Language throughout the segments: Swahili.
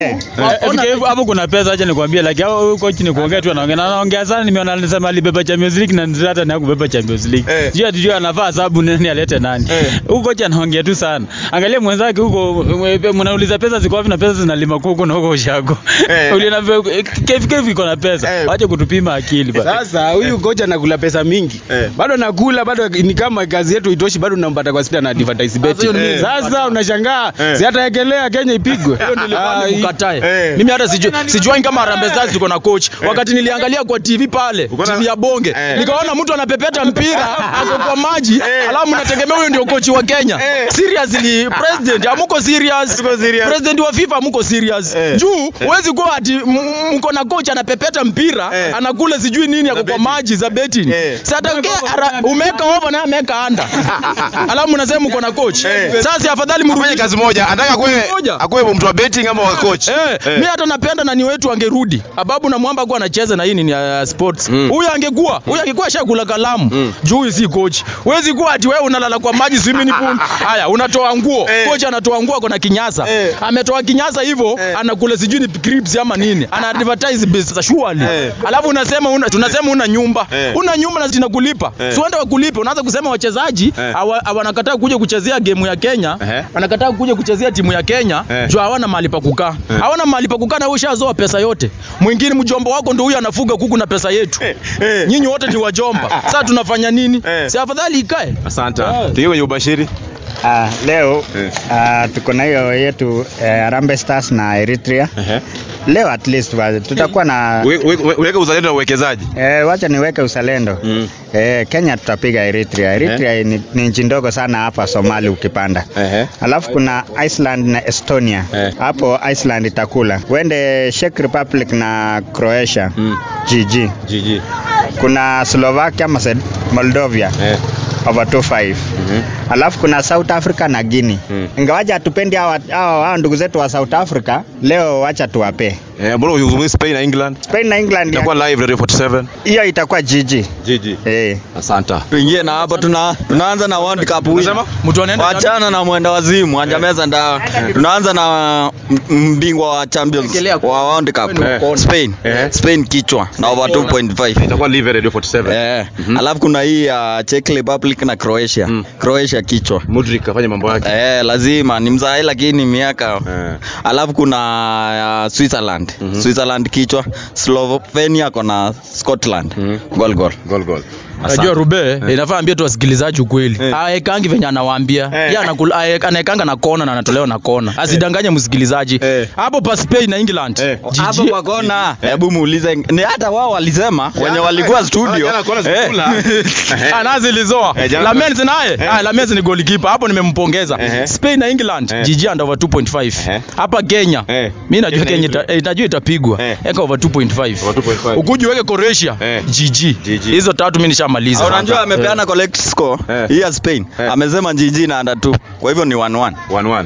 FKF hapo kuna pesa, acha nikwambie, like hao coach ni kuongea tu, anaongea na anaongea sana. Nimeona anasema alibeba Champions League na Zlatan na kubeba Champions League. Eh. Sijui atijua anafaa sababu nani alete nani. Eh. Huko coach anaongea tu sana. Angalia mwenzake huko, mwe- mnauliza pesa ziko wapi na pesa zinalima kuku na huko ushago. Eh. Uliona KFKF iko na pesa. Eh. Wacha kutupima akili bana. Sasa huyu kocha anakula pesa mingi Eh. bado anakula bado ni kama kazi yetu itoshi, bado unampata kwa sita na advertise bet. hiyo ni- Sasa unashangaa Eh. si hataekelea Kenya ipigwe. Ah, hii- mkatae Eh. mimi hata sijui sijuani kama Harambee Stars tuko na coach wakati niliangalia kwa TV pale Uko na- TV ya bonge Eh. nikaona mtu anapepeta mpira ako kwa maji Eh. alafu mnategemea huyo ndio coach wa Kenya Eh. seriously president amuko serious Tuko serious. president wa FIFA amuko serious Eh. juu huwezi kuwa ati m- mko na coach anapepeta mpira Eh. anakula sijui nini ako kwa betting. maji za betting Eh. sasa umeka over na ameka under alafu mnasema mko na coach Eh. sasa afadhali Afanye mrudishe kazi moja. Anataka kuwe Moja. akuwe mtu wa betting ama wa coach. Eh, Eh. mi hata napenda nani wetu angerudi ababu na mwamba kuwa anacheza na hii nini ya sports huyu angekuwa huyu angekuwa shakula kalamu juu huyu si coach huwezi kuwa ati wewe unalala kwa maji swimming pool haya unatoa nguo Eh. coach anatoa nguo kuna kinyasa Eh. ametoa kinyasa hivyo Eh. anakula sijui ni crips ama nini ana advertise business surely Eh. alafu unasema una, tunasema una nyumba Eh. una nyumba na zinakulipa Eh. si uende wakulipe unaanza kusema wachezaji Eh. hawa- wanakataa kuja kuchezea game ya Kenya Ehe. wanakataa kuja kuchezea timu ya Kenya Eh. juu hawana mahali pa kukaa hawana mahali pa kukaa na wewe ushazoa pesa yote mwingine mjomba wako ndio huyu anafuga kuku na pesa yetu eh. nyinyi wote ni wajomba sasa tunafanya nini Eh. si afadhali ikae Asante. Tukiwe kwenye ubashiri. Ah, leo Eh. ah, tuko na hiyo yetu eh, Harambee Stars na Eritrea. Ehe. Leo at least wa- tutakuwa na We- we- we- Weka uzalendo na uwekezaji. eh, wacha niweke uzalendo Mm. eh, Kenya tutapiga Eritrea. Eritrea ni, ni nchi ndogo sana hapa Somali ukipanda Ehe. alafu kuna Iceland na Estonia Eh. hapo Iceland itakula uende Czech Republic na Croatia Mm. GG GG. kuna Slovakia Maced- Moldovia Eh. over 25 alafu kuna South Africa na Guinea Mm. ingawaja hatupendi hawa hawa hawa ndugu zetu wa South Africa leo wacha tuwape Eh, mbona uzungumzi Spain na England? Spain na England Itakuwa live Radio 47. hiyo itakuwa GG GG. eh Asante. tuingie na hapo tuna, tunaanza na World Cup win. Unasema? mtu anaenda Wachana na mwenda wazimu anjameza ndawa. Tunaanza na m- mbingwa wa Champions wa World Cup Eh. Spain. Eh. Spain kichwa na over 2.5. Itakuwa live Radio 47. Eh. Alafu kuna hii ya Czech Republic na Croatia. Mm. Croatia kichwa. Mudrik afanye mambo yake. Eh, lazima ni mzai lakini miaka Eh. alafu kuna uh, Switzerland Switzerland kichwa Slovenia kona Scotland Mhm. goal goal Goal goal. Najua Rube inafaa ambie tu wasikilizaji ukweli. Aekangi venye anawaambia. Eh. Yeye anakula ae- anaekanga na kona na anatolewa na kona. Asidanganye msikilizaji. Eh. Hapo pa Spain na England. Eh. hapo kwa kona hebu muulize ni hata wao walisema wenye walikuwa studio Jana kona Eh. zikula. Ah, zilizoa. Eh, jana- Lamens naye. Eh. Ah, Lamens ni goalkeeper. Hapo nimempongeza. Eh. Spain na England. Eh. GG under over 2.5. Eh. Hapa Kenya. Eh. Mimi najua Kenya Kenya ita- eh, najua itapigwa. Eh. Eka over 2.5. Over 2.5. Ukuji weke Croatia. Eh. GG. GG. Hizo tatu mimi nishamaliza. unajua amepeana collect score Eh. hii ya Spain Eh. amesema GG na under 2 kwa hivyo ni 1-1 1-1.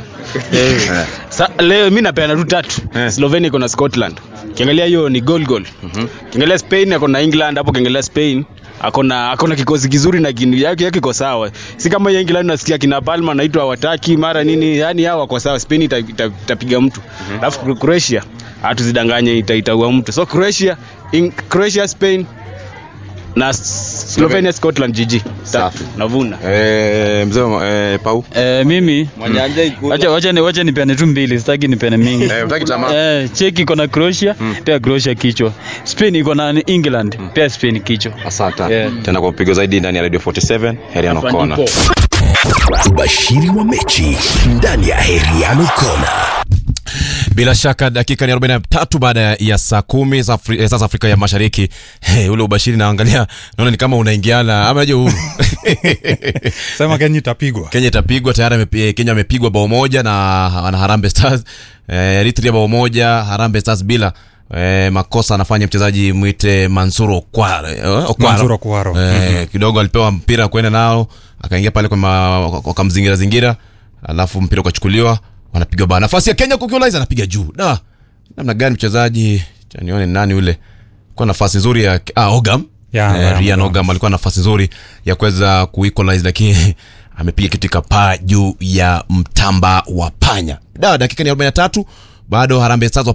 Sa, leo mi napeana tu tatu Eh. Slovenia iko na Scotland kiangalia hiyo ni goal goal kiangalia Spain ako na England hapo kiangalia Spain akona akona kikosi kizuri na kinu yake yake iko sawa si kama ya England nasikia kina Palma naitwa hawataki mara nini yani hao wako sawa Spain ita- ita- itapiga mtu alafu Croatia hatuzidanganye ita- itaua mtu so Croatia in, Croatia Spain na Slovenia Scotland GG Safi. tatu navuna Eh, mzee wa- eh, Pau. Eh, mimi mwenye hajaikula. wacha wacha ni wacha nipeane tu mbili, sitaki nipeane mingi. Eh, utaki tamaa. Eh, Czech iko na Croatia, pia Croatia kichwa. Spain iko na England, pia Spain kichwa. Asante. Yeah. Tena kwa mpigo zaidi ndani ya Radio 47, Heriano Hapa Kona. ndipo. Ubashiri wa mechi ndani ya Heriano Kona. Bila shaka dakika ni 43 baada ya saa kumi za Afri, eh, saa za Afrika ya Mashariki. Hey, ule ubashiri naangalia naona ni kama unaingiana ama aje huru. sema Kenya itapigwa. Kenya itapigwa tayari amepi- Kenya amepigwa bao moja na, na Harambee Stars. Eh, Eritrea bao moja, Harambee Stars bila Eh, makosa anafanya mchezaji mwite Mansuro Okwaro. eh, Okwaro. Mansuro Okwaro. Eh, kidogo alipewa mpira kwenda nao akaingia pale kwa ma- wakamzingira zingira alafu mpira ukachukuliwa wanapiga bao nafasi ya Kenya kukiolaiza anapiga juu da namna gani mchezaji cha nione nani ule kwa nafasi nzuri ya ah, Ogam Ya, eh, ya, Ryan Ogam. Ogam alikuwa na nafasi nzuri ya kuweza kuequalize lakini amepiga kitu kipaa juu ya mtamba wa panya da dakika ni 43 bado Harambee Stars